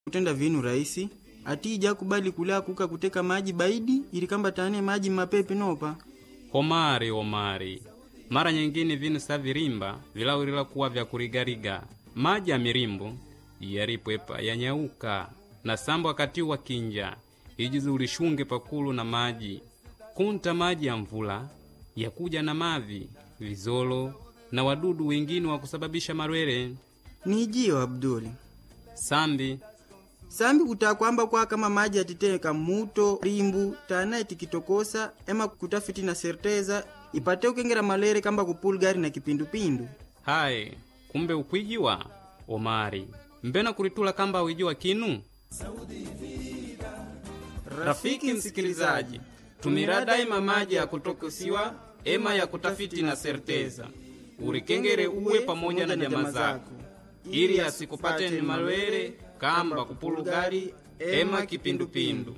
kutenda vinu rahisi ati ija kubali kulaa kuka kuteka maji baidi ili kamba tane maji mapepe nopa omari omari mara nyingine vinu sa virimba vilawulila kuwa vya kurigariga maji ya mirimbu yaripwepa yanyauka na sambo wakati wa kinja ijizi ulishunge pakulu na maji kunta maji ya mvula yakuja na mavi vizolo na wadudu wengine wa kusababisha marwere nijiyo abduli sambi sambi kutaa kwamba kwa kama maji atiteka muto rimbu tanaye tikitokosa ema kutafiti na serteza ipate ukengera malere kamba kupulgari na kipindupindu hayi kumbe ukwijiwa omari mbena kulitula kamba wijiwa kinu rafiki msikilizaji tumira daima maji ya kutokosiwa ema ya kutafiti na serteza urikengere uwe pamoja na nyama zako ili asikupate ni malwere kamba kupulugari ema kipindupindu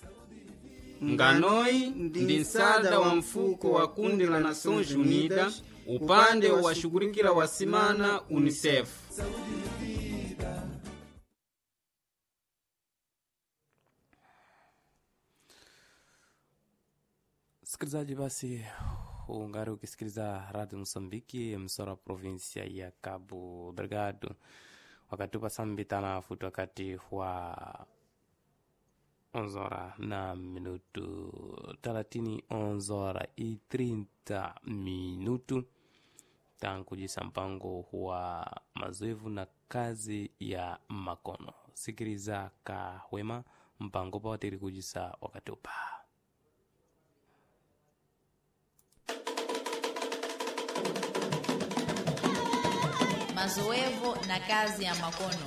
nganoi ndi nsada wa mfuko wa kundi la Nações Unidas upande wa washughulikila wasimana UNICEF. Msikilizaji, basi ungari ukisikiliza Radio Msambiki, msora provinsia ya Cabo Delgado, wakati upa sambitana futi wakati wa onzora na minutu talatini onzora i 30 minutu tankujisa mpango wa mazoevu na kazi ya makono sikiliza kahwema mpango pawatiri kujisa wakati upa mazoevu na kazi ya makono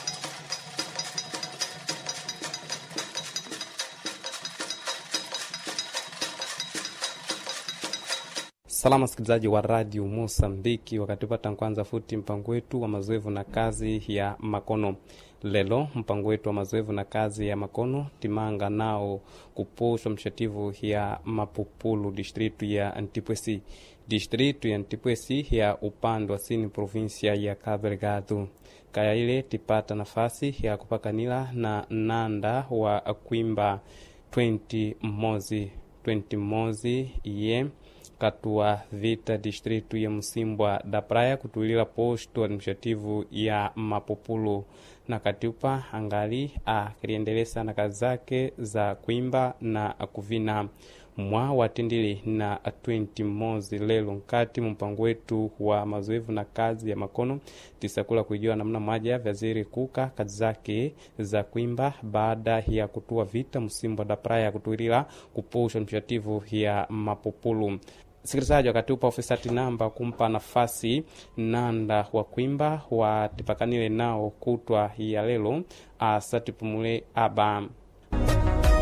salama msikilizaji wa radio mosambiki wakati upata kwanza futi mpango wetu wa mazoevu na kazi ya makono lelo mpango wetu wa mazoevu na kazi ya makono timanga nao kuposhwa mshativu ya mapupulu distritu ya antipwesi distritu ya antipwesi ya upande wa sini provinsia ya cabo delgado kaya ile tipata nafasi ya kupakanila na nanda wa kwimba 20 mozi 20 mozi iye katua vita distritu ya msimbwa da praia kutulila posto administrativu ya mapupulu na katiupa angali akiliendelesa na kazi zake za kuimba na kuvina mwa watindili na 20 mozi lelo nkati mumpango wetu wa mazoevu na kazi ya makono tisakula kuijua namna moja vyaziri kuka kazi zake za kuimba baada ya kutua vita msimbwa da praia kutulila kupusha mshativu ya mapupulu sikilizaji wakati upa ofisati namba kumpa nafasi nanda wa kwimba watipakanile nao kutwa ya lelo asatipumule aba